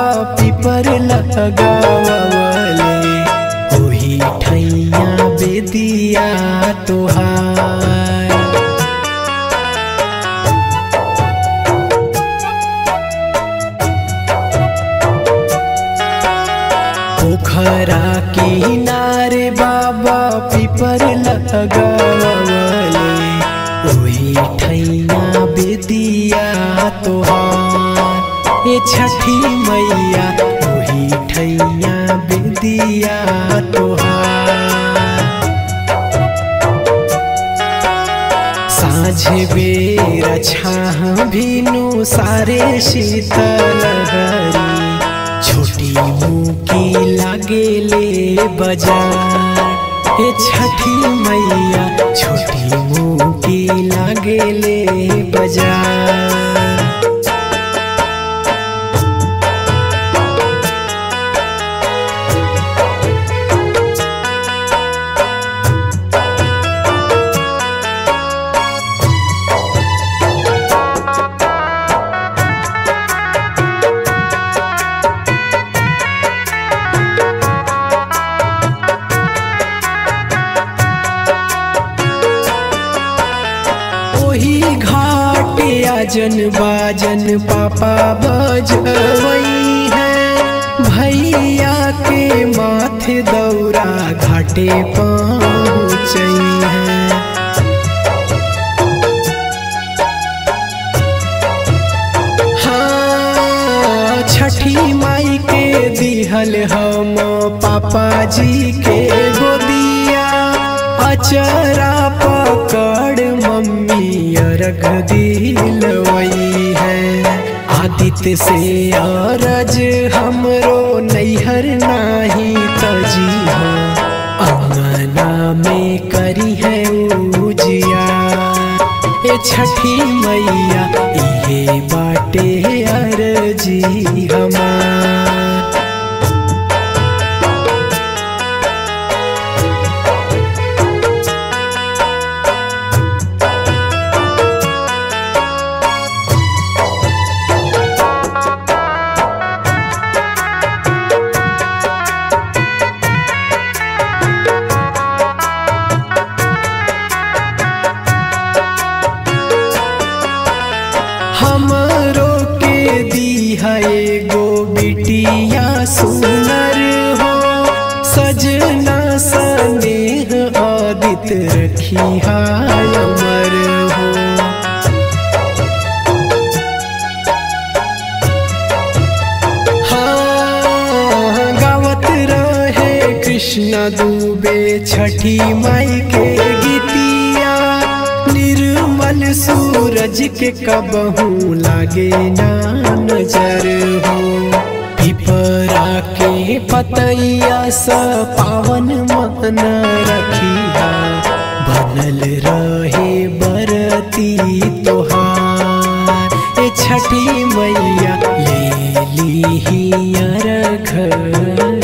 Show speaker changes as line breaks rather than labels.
पिपर लगवले ओही ठैया बेदिया तोहार पोखरा किनारे बाबा पिपर लगवले ओही ठैया बेदिया तोहार ए छठी मैया ओही ठैया बेदिया तोहार साँझ बेर छाह भीनु सारे शीतल हरी छोटी मुकी लागेले बाजार ए छठी मैया छोटी मुकी लागेले बाजार ओही घाट आजन बाजन पापा बजवई है भैया के माथे दौरा घाटे पहुँचई है हाँ छठी माई के दिहल हम पापा जी के गोदिया अचरा पकड़ मम्मी अर्घ दिलवई है आदित्य से अरज हमरो नैहर नाही तजी हो अंगना में करी है उजिया ए छठी मैया इहे बाटे अरजी हमार हमरो के दी है एगो बिटिया सुनर हो सजना स्नेह आदित रखी हाय अमर हो हाँ गावत रहे कृष्ण दुबे छठी माई के गीतिया निर्मल सूरज के कबहू लागे ना नजर हो पिपरा के पतैया स पावन मन रखिया बनल रहे बरती तोहार ए छठी मैया ले ली रख